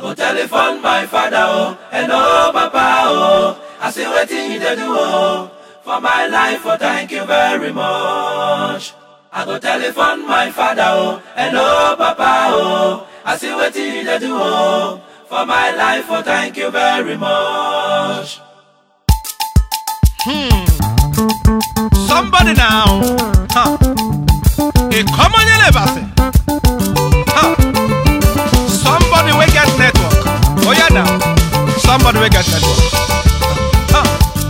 go telephone my father, oh, hello, papa, oh. I say, waiting you dey do, oh, for my life, oh, thank you very much. I go telephone my father, oh, hello, papa, oh. I say, waiting you dey do, oh, for my life, oh, thank you very much. Somebody now. Huh. A common elevasi. Huh. Somebody will get network. Oh yeah now. Somebody will get network. Huh.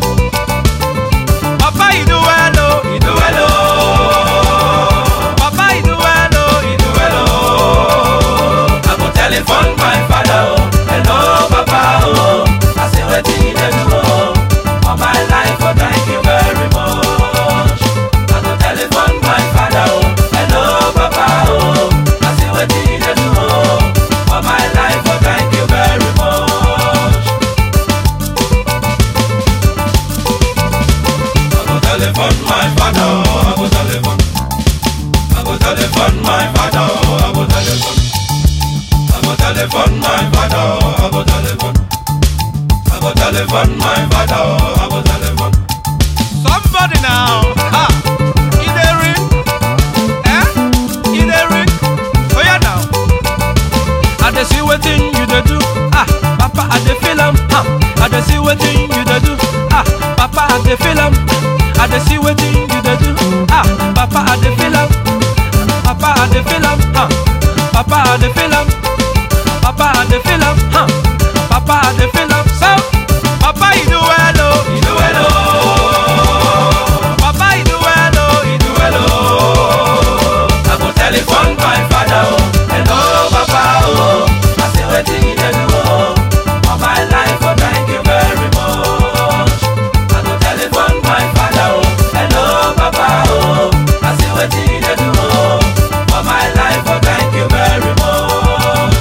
Papa, you do well, oh. You do well, oh, Papa, you do well, oh. you do well, oh. I go telephone my father, oh, hello, papa, oh. I say, waiting you dey do, oh, for my life, oh, thank you very much. I go telephone my father, oh, hello, papa, oh. I say, waiting you dey do, oh, for my life, oh, thank you very much. I go telephone my father, oh, I go telephone. I go telephone my father, oh, I go telephone. I go telephone my father, oh, I go telephone. I go telephone my father, oh, I go telephone. Somebody now. Ha. In the ring. Eh? In the ring. Oh yeah now. I dey see wetin you dey do. Ah, Papa, I dey feel am. Ah, I dey see wetin you dey do. Ah, Papa, I dey feel am. I dey see wetin you dey do. Ah, Papa, I dey feel am. Papa, I dey feel am. Ah, Papa, I dey feel am. Papa, I dey feel am. Ah, Papa, I dey feel am. So, Papa, you do well, oh. You do well, oh, Papa, you do well, oh. you do well, oh. I go telephone my father, oh, hello, papa, oh. I say wetin you dey do, oh, for my life, oh, thank you very much. I go telephone my father, oh, hello, papa, oh. I say wetin you dey do, oh, for my life, oh, thank you very much.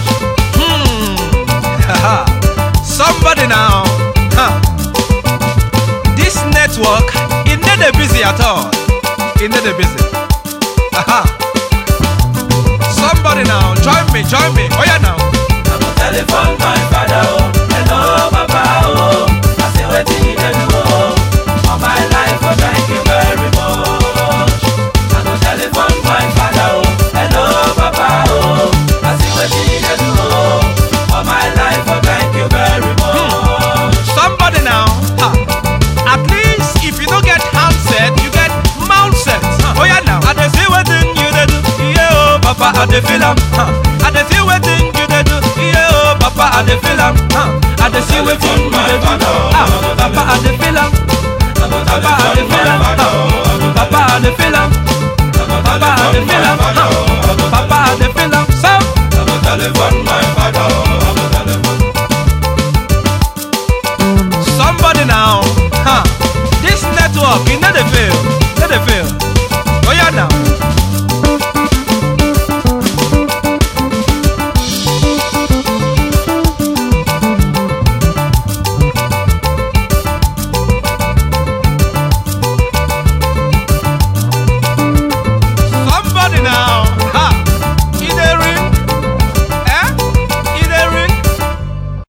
Haha. Somebody now. Huh. This network, it not dey busy at all. It not dey busy. Haha. Somebody now, join me, join me. Oh yeah now. I go telephone my father, oh, hello, papa, oh. I say wetin you dey do, oh, for my life, oh, thank you very much. I go telephone my father, oh, hello, papa, oh. I say wetin you dey do, oh, for my life, oh, thank you very much. Somebody now. Ha. At least if you don't get handset, you get mount set. Oh yeah now. I dey see wetin you dey do. Yeah oh, Papa, I dey feel am. Huh. I dey see wetin you dey do. Yeah oh, Papa, I dey feel am. Huh. I dey see wetin you dey do. Ah, Papa, I dey feel am. I go Papa, I dey telephone feel my am. father, oh, Huh. Papa, I dey feel am. Papa, I dey feel am. Huh. Papa, I dey feel am. So. I go telephone my father, oh, I go telephone. Somebody now, huh? This network, it not dey fail, not dey fail.